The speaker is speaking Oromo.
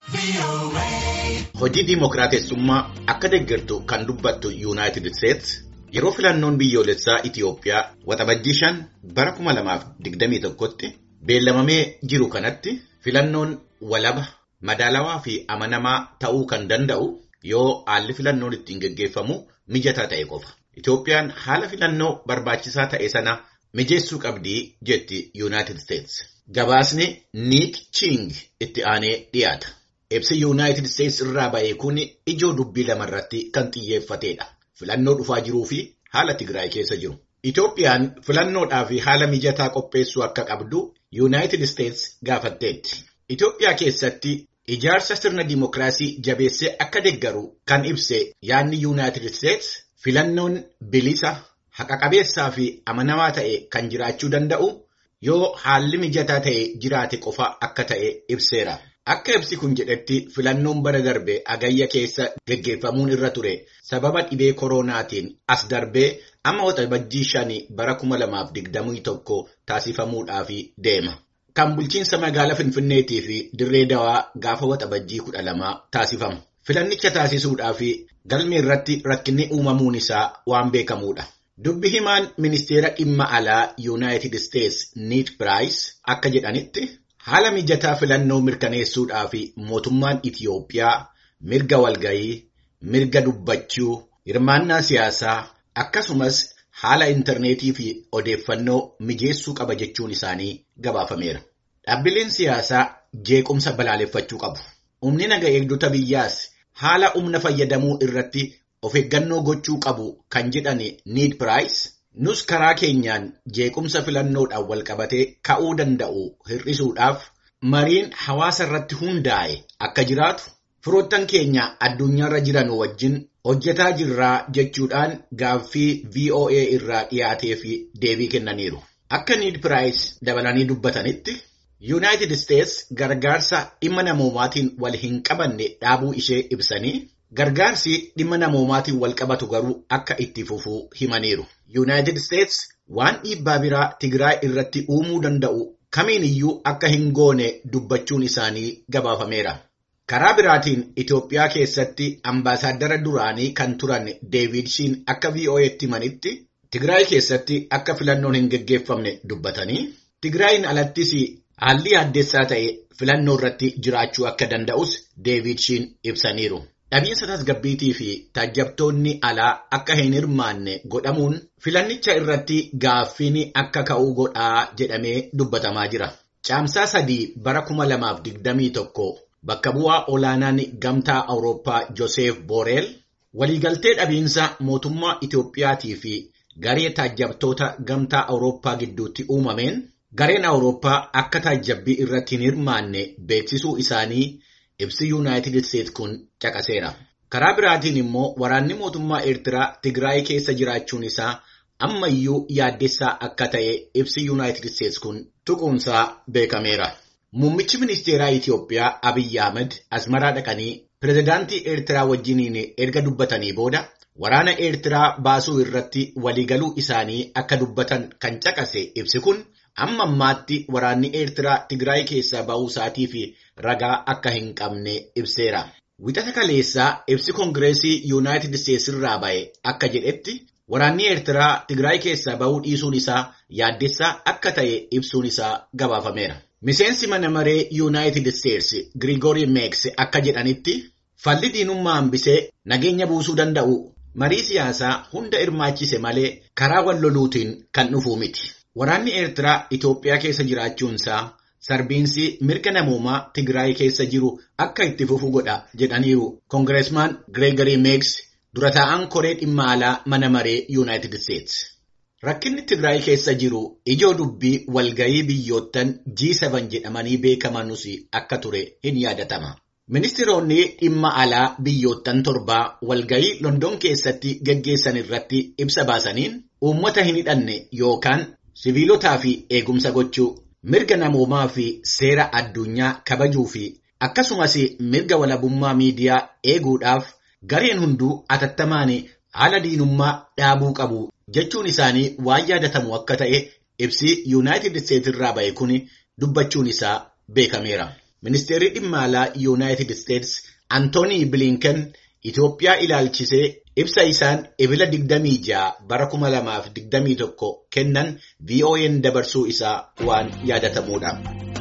Hojii diimokiraatessummaa akka deeggartu kan dubbattu Yuunaayitid Isteets yeroo filannoon biyyoolessaa Itiyoophiyaa waxabajjii shan bara 2021tti beellamamee jiru kanatti filannoon walaba madaalawaa fi amanamaa ta'uu kan danda'u yoo haalli filannoon ittiin geggeeffamu mijataa ta'e qofa. Itiyoophiyaan haala filannoo barbaachisaa ta'e sana mijeessuu qabdii jetti Yuunaayitid Isteets. Gabaasni Niik Ching itti aanee dhiyaata. Ibsi Yuunaayitid Isteets irraa ba'e kun ijoo dubbii lamarratti kan xiyyeeffatedha. Filannoo dhufaa jiruu fi haala Tigraay keessa jiru. Itoophiyaan filannoodhaaf haala mijataa qopheessuu akka qabdu Yuunaayitid Isteets gaafatteetti. Itoophiyaa keessatti ijaarsa sirna dimookiraasii jabeessee akka deeggaru kan ibse yaadni Yuunaayitid Isteets filannoon bilisa, haqa-qabeessaa fi amanamaa ta'e kan jiraachuu danda'u yoo haalli mijataa ta'e jiraate qofa akka ta'e ibseera. Akka ibsi kun jedhetti filannoon bara darbe agayya keessa geggeeffamuun irra ture sababa dhibee koronaatiin as darbee amma waxabajjii shanii bara 2021 taasifamuudhaaf deema. Kan bulchiinsa magaalaa Finfinneetii fi dirree dawaa gaafa waxabajjii 12 taasifama. Filannicha taasisuudhaaf galmee irratti rakkinni uumamuun isaa waan beekamuudha. Dubbi himaan ministeera dhimma alaa Yuunaayitid Isteets Niid Piraayis akka jedhanitti. Haala mijataa filannoo mirkaneessuudhaaf mootummaan Itiyoophiyaa mirga walgayii, mirga dubbachuu, hirmaannaa siyaasaa akkasumas haala intarneetii fi odeeffannoo mijeessuu qaba jechuun isaanii gabaafameera. Dhaabbileen siyaasaa jeequmsa balaaleffachuu qabu. Humni naga eegdota biyyaas haala humna fayyadamuu irratti of eeggannoo gochuu qabu kan jedhan Niid Piraayis. Nus karaa keenyaan jeequmsa filannoodhaan walqabatee ka'uu danda'u hir'isuudhaaf mariin hawaasa irratti hundaa'e akka jiraatu firoottan keenya addunyaarra jiran wajjin hojjetaa jirraa jechuudhaan gaaffii VOA irraa dhiyaatee fi deebii kennaniiru. Akka Niid Piraayis dabalanii dubbatanitti Yuunaayitid Isteets gargaarsa dhimma namoomaatiin wal hin qabanne dhaabuu ishee ibsanii. Gargaarsi dhimma namoomaatiin wal qabatu garuu akka itti fufuu himaniiru. Yuunaayitid Isteets waan dhiibbaa biraa Tigraay irratti uumuu danda'u kamiin iyyuu akka hin goone dubbachuun isaanii gabaafameera. Karaa biraatiin Itoophiyaa keessatti ambaasaaddara duraanii kan turan Deevid Shiin akka VOA'tti himanitti Tigraay keessatti akka filannoon hin geggeeffamne dubbatanii Tigraayin alattis haalli yaaddessaa ta'e filannoo irratti jiraachuu akka danda'us Deevid Shiin ibsaniiru. Dhabiinsa tasgabbiitii fi taajjabtoonni alaa akka hin hirmaanne godhamuun filannicha irratti gaaffiin akka ka'uu godhaa jedhamee dubbatamaa jira. Caamsaa sadii bara 2021 bakka bu'aa olaanaan gamtaa Awurooppaa Joosef Booreel waliigaltee dhabiinsa mootummaa Itoophiyaatii fi garee taajjabtoota gamtaa Awurooppaa gidduutti uumameen gareen Awurooppaa akka taajjabbii irratti hin hirmaanne beeksisuu isaanii ibsi Yuunaayitid Isteets kun caqaseera. Karaa biraatiin immoo waraanni mootummaa Eertiraa Tigraay keessa jiraachuun isaa ammayyuu yaaddessaa akka ta'e ibsi Yuunaayitid Isteets kun tuquunsaa beekameera. Muummichi ministeeraa Itiyoophiyaa Abiyyi Ahmed Asmaraa dhaqanii pirezidaantii Eertiraa wajjiniin erga dubbatanii booda waraana Eertiraa baasuu irratti waliigaluu isaanii akka dubbatan kan caqase ibsi kun amma ammaatti waraanni Eertiraa Tigraay keessaa ba'uu isaatii fi ragaa akka hin qabne ibseera. Wixata kaleessaa ibsi Koongireesii Yuunaayitid Isteets irraa ba'e akka jedhetti waraanni Eertiraa Tigraay keessaa ba'uu dhiisuun isaa yaaddessaa akka ta'e ibsuun isaa gabaafameera. Miseensi mana maree Yuunaayitid Isteets Girigoori Meeks akka jedhanitti falli diinummaa hambisee nageenya buusuu danda'u marii siyaasaa hunda hirmaachise malee karaa wal loluutiin kan dhufuu miti. Waraanni Eertiraa Itoophiyaa keessa jiraachuunsaa sarbiinsi mirga namoomaa Tigraay keessa jiru akka itti fufu godha jedhaniiru Koongireesmaan Gireegarii Meeks dura taa'an koree dhimma alaa mana maree Yuunaayitid Isteets. Rakkinni Tigraay keessa jiru ijoo dubbii walgayii biyyoottan G7 jedhamanii beekamanus akka ture hin yaadatama. Ministeeronni dhimma alaa biyyoottan torbaa walgayii London keessatti geggeessan irratti ibsa baasaniin uummata hin hidhanne yookaan siviilotaa fi eegumsa gochuu mirga namoomaa fi seera addunyaa kabajuu fi akkasumas mirga walabummaa miidiyaa eeguudhaaf gareen hunduu atattamaan haala diinummaa dhaabuu qabu jechuun isaanii waan yaadatamu akka ta'e ibsi yuunaayitid isteetsi irraa ba'e kun dubbachuun isaa beekameera. ministeerri dhimma alaa Yuunaayitid Isteets Antoonii Bilinken Itoophiyaa ilaalchisee ibsa isaan ebila 26 bara 2021 kennan VOA'n dabarsuu isaa waan yaadatamuudha.